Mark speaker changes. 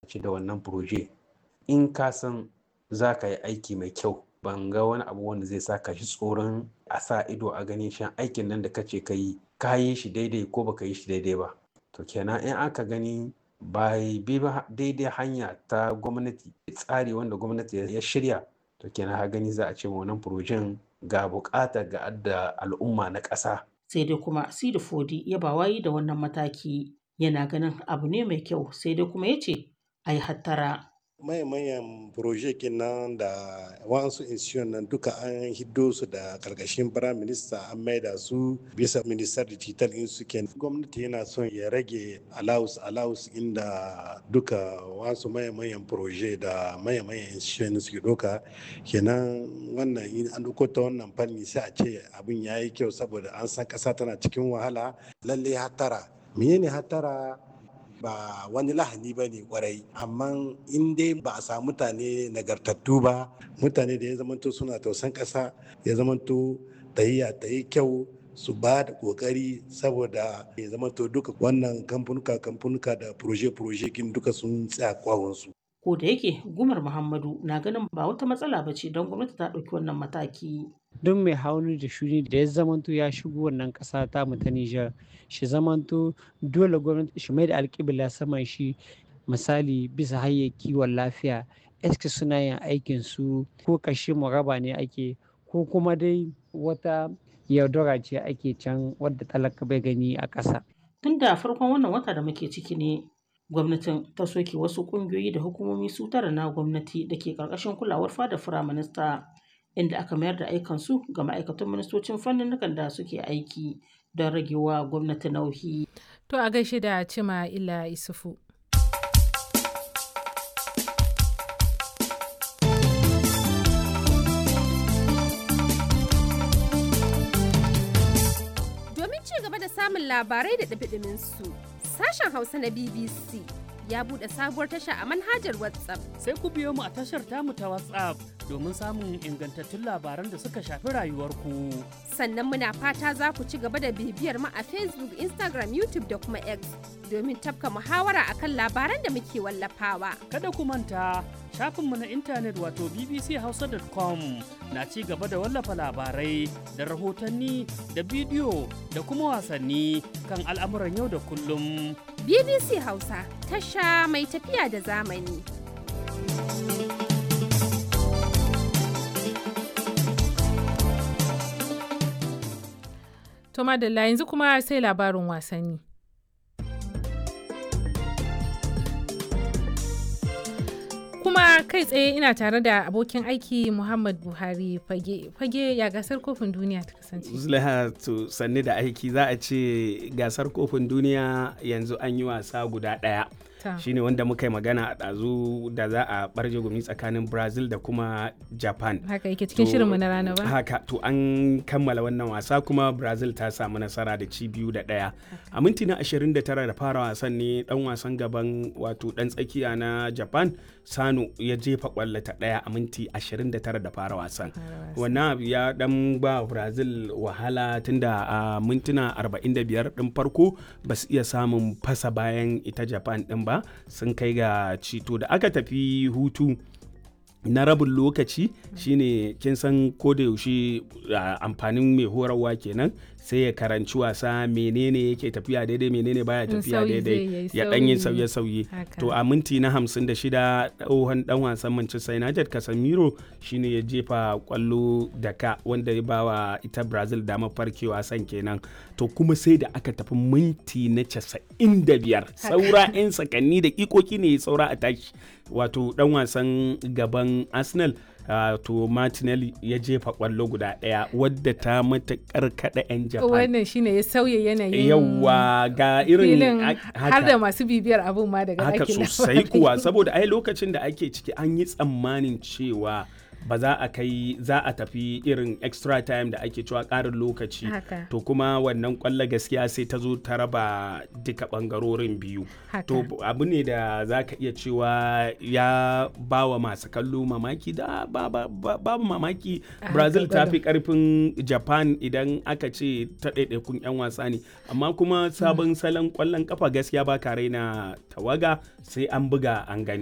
Speaker 1: ce da wannan proje in ka san za ka yi aiki mai kyau ban ga wani abu wanda zai sa ka shi tsoron a sa ido a gani shan aikin nan da kace ka yi ka yi shi daidai ko baka yi shi daidai ba to kenan in aka gani ba bi ba daidai hanya ta gwamnati tsari wanda gwamnati ya shirya to kenan ha gani za a ce wannan furojen ga bukata ga adda al'umma na ƙasa
Speaker 2: sai dai kuma sidi fodi ya ba wayi da wannan mataki yana ganin abu ne mai kyau sai dai kuma ya ce a yi hattara
Speaker 3: mayan proje nan da wasu institution nan duka an hiddo su da karkashin prime minister an maida su bisa minister digital in su gwamnati yana son ya rage allowance allowance inda duka wasu mayan proje da mayan institution suke doka kenan wannan in an duko ta wannan fanni sai a ce abin ya yi kyau saboda an san kasa tana cikin wahala lalle hatara menene hatara ba wani lahani ba ne kwarai amma in dai ba a samu mutane nagartattu ba mutane da ya zamanto suna tausan ƙasa ya zamanto tahiya ta yi kyau su ba da kokari saboda ya zamanto duka wannan kamfanuka kamfanuka da proje-proje kin duka sun tsaya kwawonsu.
Speaker 2: ko da yake gumar muhammadu na ganin ba wata matsala ba ce don gwamnati ta ɗauki wannan mataki
Speaker 4: don mai hauni da shuni da ya zamanto ya shigo wannan ƙasa ta mu ta Nijar shi zamanto dole gwamnati shi mai da alƙibla saman shi misali bisa hanyar kiwon lafiya eske suna yin aikin su ko kashe raba ne ake ko kuma dai wata yaudara ce ake can wadda talaka bai gani a ƙasa.
Speaker 2: tun da farkon wannan wata da muke ciki ne gwamnatin ta soke wasu ƙungiyoyi da hukumomi su tara na gwamnati da ke ƙarƙashin kulawar fada firaminista inda aka mayar da aikansu ga ma'aikatan ministocin fannin da suke aiki don ragewa gwamnati nauyi.
Speaker 5: To a gaishe da Cima Ila Isufu.
Speaker 6: Domin ci gaba da samun labarai da ɗabiɗimin su, sashen Hausa na BBC ya buɗe sabuwar tasha a manhajar WhatsApp.
Speaker 7: Sai ku biyo mu a tashar tamu ta WhatsApp domin samun ingantattun labaran da suka shafi rayuwarku.
Speaker 6: Sannan muna fata za ku ci gaba da bibiyar mu a Facebook, Instagram, YouTube da kuma X domin tafka muhawara akan labaran da muke wallafawa.
Speaker 7: Kada ku manta shafinmu na intanet wato bbchausa.com na ci gaba da wallafa labarai da rahotanni da bidiyo da kuma wasanni kan al'amuran yau da kullum.
Speaker 6: BBC Hausa tasha mai tafiya da zamani.
Speaker 5: To madalla yanzu kuma sai labarin wasanni. kuma kai tsaye ina tare da abokin aiki Muhammad Buhari fage fage ya gasar kofin duniya ta kasance.
Speaker 8: Zulaiha to sanni da aiki za a ce gasar kofin duniya yanzu an yi wasa guda ɗaya. shine wanda muka yi magana a ɗazu da za a ɓarje gumi tsakanin brazil da kuma japan
Speaker 5: haka yake cikin shirinmu na rana ba
Speaker 8: haka to an kammala wannan wasa kuma brazil ta samu nasara da ci biyu da ɗaya a minti na 29 da fara wasan ne dan wasan gaban wato dan tsakiya na japan sano ya jefa kwallo ta ɗaya a minti 29 da fara wasan wannan abu ya dan ba brazil wahala tunda a mintuna 45 din farko ba su iya samun fasa bayan ita japan din ba ba sun kai ga cito da aka tafi hutu na rabin lokaci shine kin san da yaushe amfanin mai horarwa kenan sai ya karanci wasa menene yake tafiya daidai menene baya tafiya daidai ya dan yi sauye-sauye to a minti na 56 tsohon dan wasan Manchester United Casemiro shine ya jefa kwallo da ka wanda ya bawa ita Brazil damar farkewa san kenan to kuma sai da aka tafi minti na 95 saura 'yan sakanni da ikoki ne saura a tashi wato dan wasan gaban Arsenal Uh, to Martinelli ya jefa kwallo guda ɗaya wadda ta matuƙar kaɗa 'yan Japan.
Speaker 5: Wannan shine ya sauya yanayin
Speaker 8: yawa ga irin
Speaker 5: har da masu bibiyar abun ma daga
Speaker 8: haka sosai kuwa saboda ai lokacin da ake ciki an yi tsammanin cewa ba za a kai za a tafi irin extra time da ake cewa ƙarin lokaci to kuma wannan kwallo gaskiya sai ta zo ta raba duka ɓangarorin biyu to abu ne da za ka iya cewa ya ba wa masu kallo mamaki da babu mamaki brazil ta fi ƙarfin japan idan aka ce ta ɗaiɗaikun 'yan wasa ne amma kuma sabon salon kwallon kafa gaskiya ba ka raina tawaga sai an buga an gani